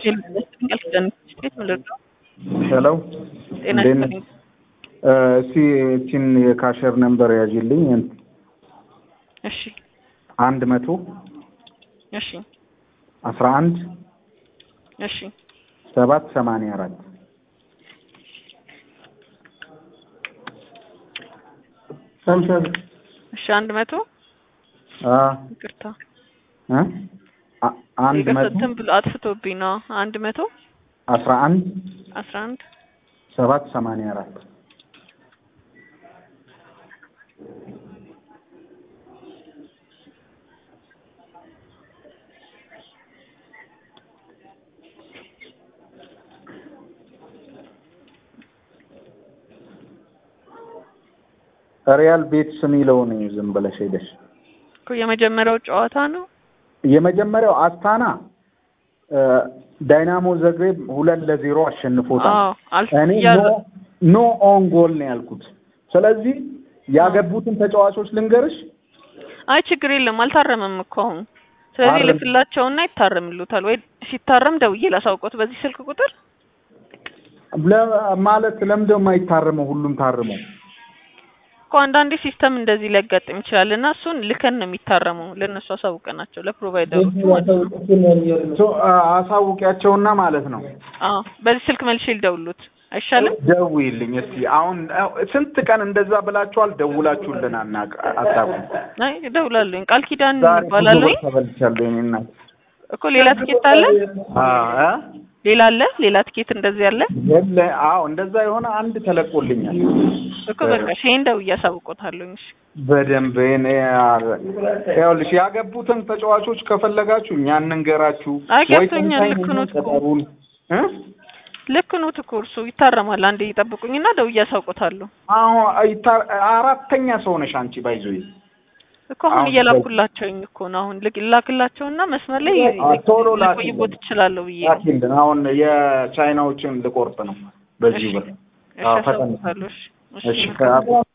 ቃል ኪዳን ስቴት ምንድን ነው? ሄሎ ጤና እንዴት ነህ? ይስጥልኝ። እስቲ እቺን የካሸር ነምበር ያዥልኝ እሺ አንድ መቶ እሺ አስራ አንድ እሺ ሰባት ሰማንያ አራት እሺ አንድ መቶ አ ይቅርታ እ አ- አንድ ይቅርታ መቶ እንትን ብሎ አጥፍቶብኝ ነው። አንድ መቶ አስራ አንድ አስራ አንድ ሰባት ሰማንያ አራት ሪያል ቤትስ የሚለውን ዝም ብለሽ ሄደሽ እኮ የመጀመሪያው ጨዋታ ነው። የመጀመሪያው አስታና እ ዳይናሞ ዘግሬብ ሁለት ለዜሮ አሸንፎታል። አዎ አልፍ እኔ ያለ ኖ ኖ ኦን ጎል ነው ያልኩት። ስለዚህ ያገቡትን ተጫዋቾች ልንገርሽ። አይ ችግር የለም አልታረመም እኮ አሁን። ስለዚህ አረም- ልክላቸውና ይታረምሉታል ወይ ሲታረም ደውዬ ላሳውቆት በዚህ ስልክ ቁጥር ለ- ማለት ለምንድነው የማይታረመው? ሁሉም ታርመው እኮ አንዳንዴ ሲስተም እንደዚህ ሊያጋጥም ይችላል እና እሱን ልከን ነው የሚታረመው። ለእነሱ አሳውቀናቸው ለፕሮቫይደሮቹ ማለት ነው። ሶ አ- አሳውቂያቸውና ማለት ነው። አዎ በዚህ ስልክ መልሼ ልደውሉት አይሻልም? ደውይልኝ እስቲ። አሁን አ- ስንት ቀን እንደዛ ብላችኋል፣ ደውላችሁልን አናውቅ አታውቁም። አይ እደውላለሁኝ። ቃል ኪዳን ዛሬ ብዙ ይባላለሁኝ ብር ተበልቻለሁ የእኔ እናት። እኮ ሌላ ትኬት አለ አ አ? ሌላ አለ ሌላ ትኬት እንደዚህ አለ የለ አዎ፣ እንደዛ የሆነ አንድ ተለቆልኛል እኮ በቃ ይሄን ደውዬ አሳውቆታለሁኝ። እሺ በደንብ እኔ አ- ይኸውልሽ ያገቡትን ተጫዋቾች ከፈለጋችሁ እኛ እንንገራችሁ አይ ወይ ገብቶኛል። ተንታኝ ልክ ኖት እኮ ቀጠሩን እ ልክ ኖት እኮ እርሱ ይታረማል። አንዴ ይጠብቁኝና ደውዬ አሳውቆታለሁ አሁን አይታ- አራተኛ ሰው ነሽ አንቺ ባይዞይ እኮ አሁን አሁን እየላኩላቸውኝ እኮ ነው። አሁን ልክ ላክላቸውና መስመር ላይ አ- ቶሎ ላኪ። ልቆይቦት እችላለሁ ብዬ ነው። ላኪልን። አሁን የቻይናዎችን ልቆርጥ ነው በዚህ እሺ ብር እሺ አዎ፣ ፈጠን አሳውቆታለሁ። እሺ እሺ እሺ መልካም ከ-